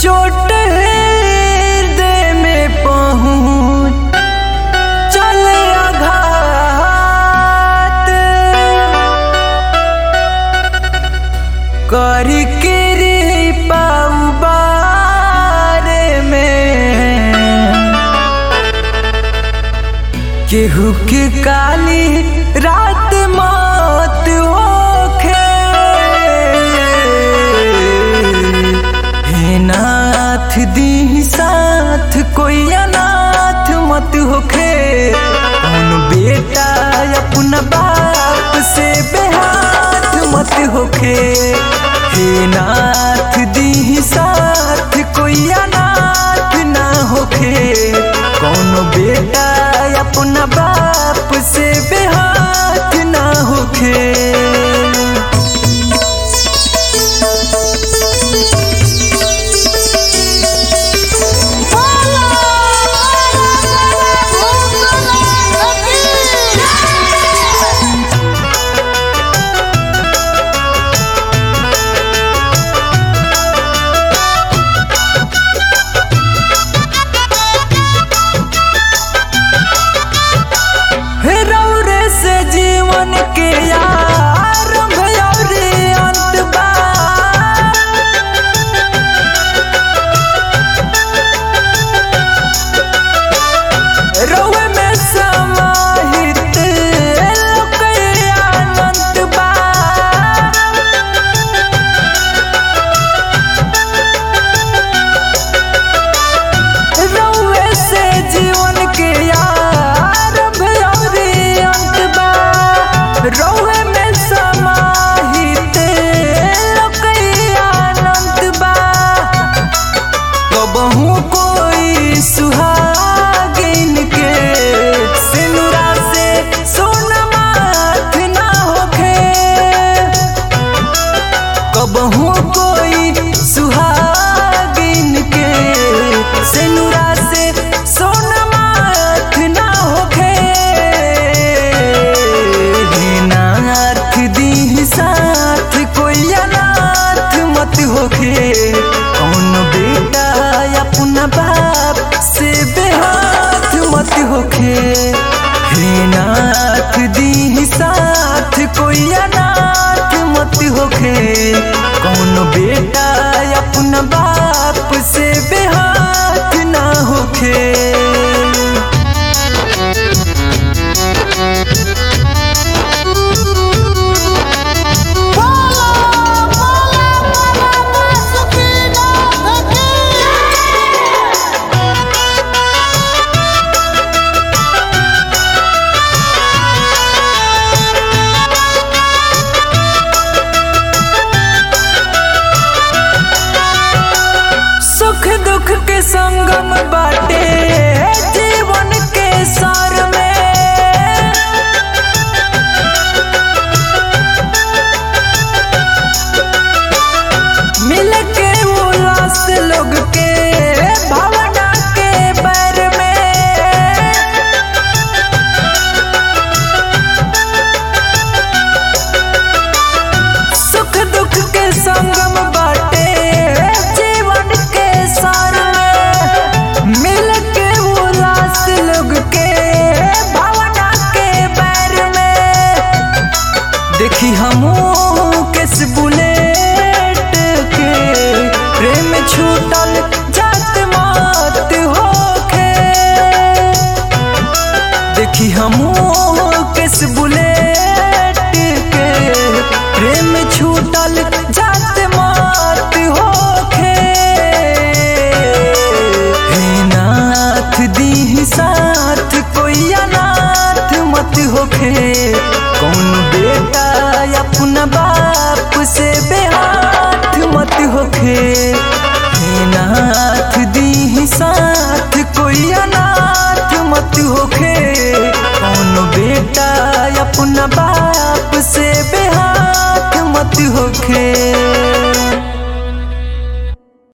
चोट हृदय में पहुँच चले आघात करी कृपा बारे में केहू के काली रात मत होखे हे नाथ दी साथ कोई अनाथ मत होखे कौन बेटा अपना बाप से बेहाथ मत होखे हे नाथ दी साथ कोई अनाथ ना होखे कौन बेटा अपना बाप से बेहाथ ना होखे रौरे से जीवन के आरंभ और अंत बा रौवे में समाहित लोक अनंत बा रौवे से जीवन के आरंभ और अंत बा रौवे में समाहित लोक अनंत बा कबहू कोई सुहागिन के सिनुरा से सोना माथ ना होखे कबहू कोई सुहागिन के सिनुरा से सोना माथ ना होखे हे नाथ दी साथ कोई अनाथ मत होखे कौन बेटा अपना बाप से बेहाथ मत होखे हे नाथ दी साथ कोई अनाथ मत होखे कौन बेटा अपना बाप से बेहाथ ना होखे सुख दुख के संगम बाटे जीवन के सार में मिल के उल्लास लोग के भावना के बैर में सुख दुख के संगम बाटे जीवन के सार में मिल के उल्लास लोग के भावना के बैर में देखी हमू किस बुलेट के प्रेम छूटल जात मात होखे देखी हमू किस बुलेट के प्रेम छूटल जात मात होखे हे नाथ दी साथ कोई अनाथ मत होखे कौन बेटा अपना बाप से बेहाथ मत होखे हे नाथ दी साथ कोई अनाथ मत होखे कौन बेटा अपना बाप से बेहाथ मत होखे